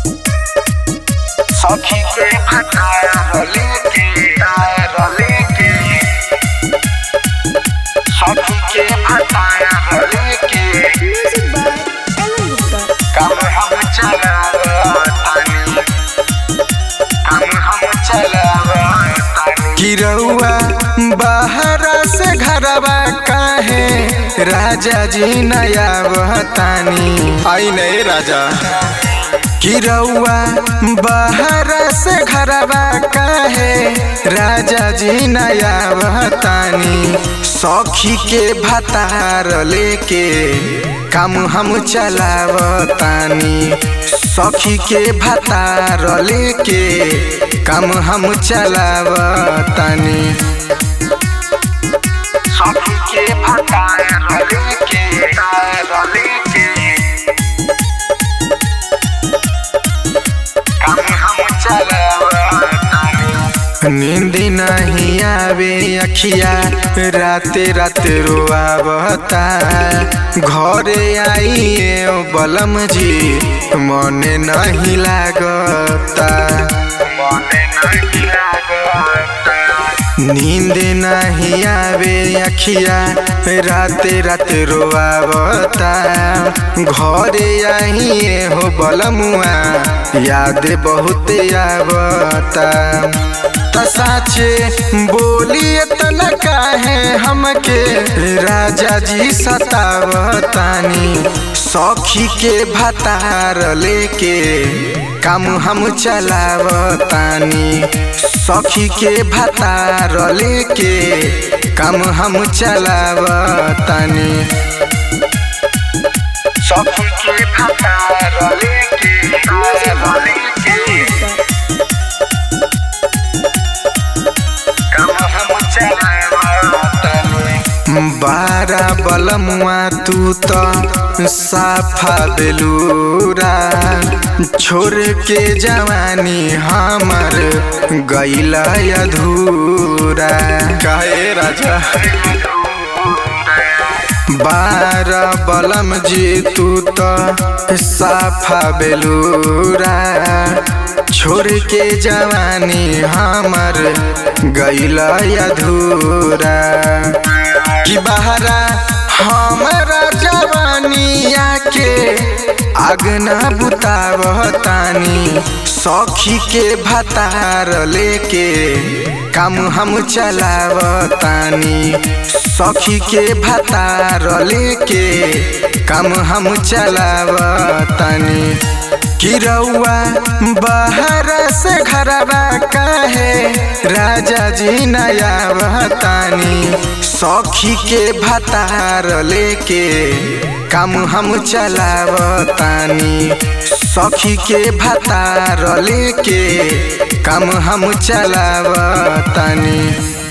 सखी के भटार लेके तार लेके सखी के भटार लेके Music by Ellen Gupta. काम हम चलावतानी काम हम चलावतानी गिरौआ बाहरा से घरवा काहे राजा जी नया बहतानी आई नहीं राजा गिरौआ बाहरा से घरवा काहे राजा जी नया बहतानी सखी के भतार लेके काम हम चलावतानी सखी के भतार लेके काम हम चलावतानी सखी के भटार लेके तार लेके काम हम चलावतानी नींद नहीं आवे अखिया राते रात रोआवता घरे आइए बलम जी मने नहीं लागता मने नहीं लागता नींद नहीं आवे अखिया राते रात रोआवता घरे आइए हो बलमुआ याद बहुत आवता त साचे बोलिए तना काहे हमके राजा जी सतावतानी सखी के भतार लेके काम हम चलावतानी सखी के भतार लेके काम हम चलावतानी सखी के भटार लेके तार लेके काम हम चलावतानी बारा बलमुआ तू तो साफा बेलूरा छोड़ के जवानी हमर गैला अधूरा कहे राजा बारा बलम जी तू तो साफा बेलूरा छोड़ के जवानी हमर गैला अधूरा कि बहरा हमारा जवानिया के आग न बुतावतानी सखी के भतार लेके काम हम चलावतानी सखी के भतार लेके काम हम चलावतानी गिरौआ बाहर से घरवा काहे राजा जी नया बहतानी सखी के भतार लेके काम हम चलावतानी सखी के भतार लेके काम हम चलावतानी